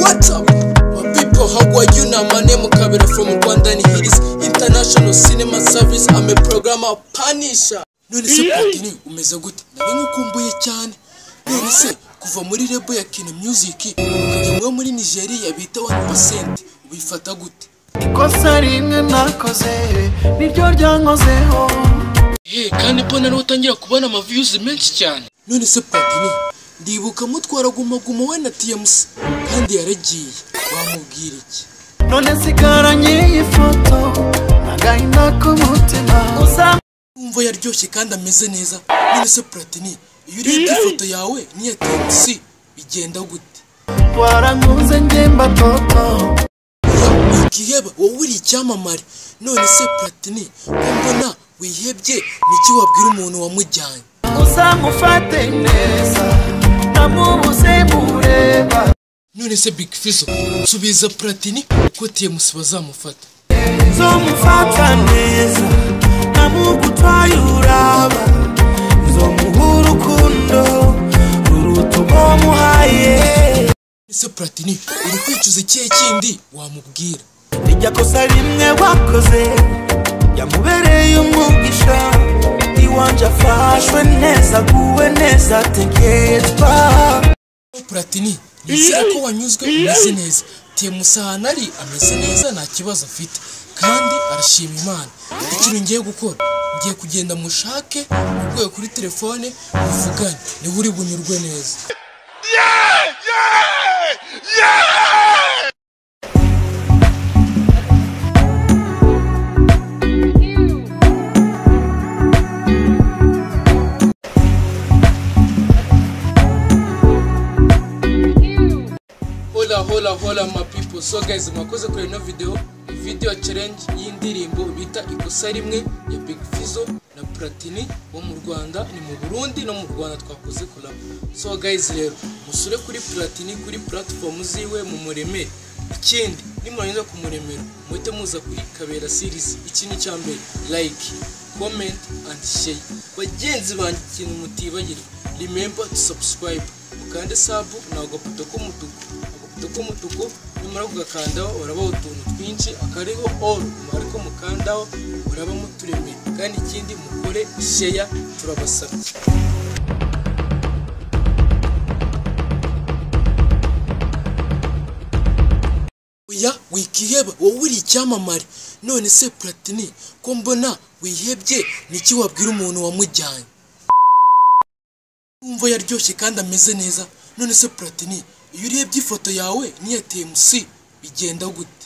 What's up? My people, how are you now? My name is Kabira from Rwanda and here is International Cinema Service. I'm a programmer Panisha. None se Platini umeze gute? Nari nkukumbuye cyane. None se kuva muri rebo ya Kina Music ukajya muri- muri Nigeria bita 1% ubifata gute? ikosa rimwe nakoze niryo ryankozeho Hey, kandi mbona ariho utangira kubona ama views menshi cyane none se patini ndibuka mutwara guma guma we na tmc kandi yaragiye wamubwira iki none sigaranye iyi foto n'agahinda k'umutima uzam- wumva yaryoshye kandi ameze neza none se platini iyo urebye ifoto yawe n'iya tmc bigenda gute warankunze ngemba toto Ya, ukiheba wowe uri icyamamare none se platini ko mbona wihebye niki wabwira umuntu wamujyanye uzamufate neza namubuze mureba none se big fizo nsubiza platini ko tmc bazamufata zomufata neza namugutwaye uraba zomuha urukundo ruruta uwo muhaye ese platini uri kwicuza ikihe kindi wamubwira irya kosa rimwe wakoze yamubereye umugisha iwanje afashwe neza aguwe neza ategerwa platini nizere ko wanyuzwe umeze neza tmc ahantu ari ameze neza nta kibazo afite kandi arashima imana ikintu ngiye gukora ngiye kugenda mushake uvuye kuri telefone muvugane niba uri bunyurwe neza hola hola hola my people so guys mwakoze kuri ino video video challenge y'indirimbo bita ikosa rimwe ya big fizo na platini wo mu rwanda ni mu burundi no mu rwanda twakoze collab so guys rero musure kuri platini kuri platform ziwe mu muremere ikindi nimurangiza kumuremera muhite muza kuri kabera series ikintu cya mbere like comment and share bagenzi banjye ikintu mutibagirwa remember to subscribe ukande sabu ni agaputo k'umutuku agaputo k'umutuku nyamara kugakandaho urabaho utuntu twinshi akariho all ariko mukandaho uraba muturemeye kandi ikindi mukore sheya turabasabye oya wikiheba wowe uri icyamamare none se platini ko mbona wihebye niki wabwira umuntu wamujyanye wumva yaryoshye kandi ameze neza none se platini iyo urebye ifoto yawe n'iya tmc bigenda gute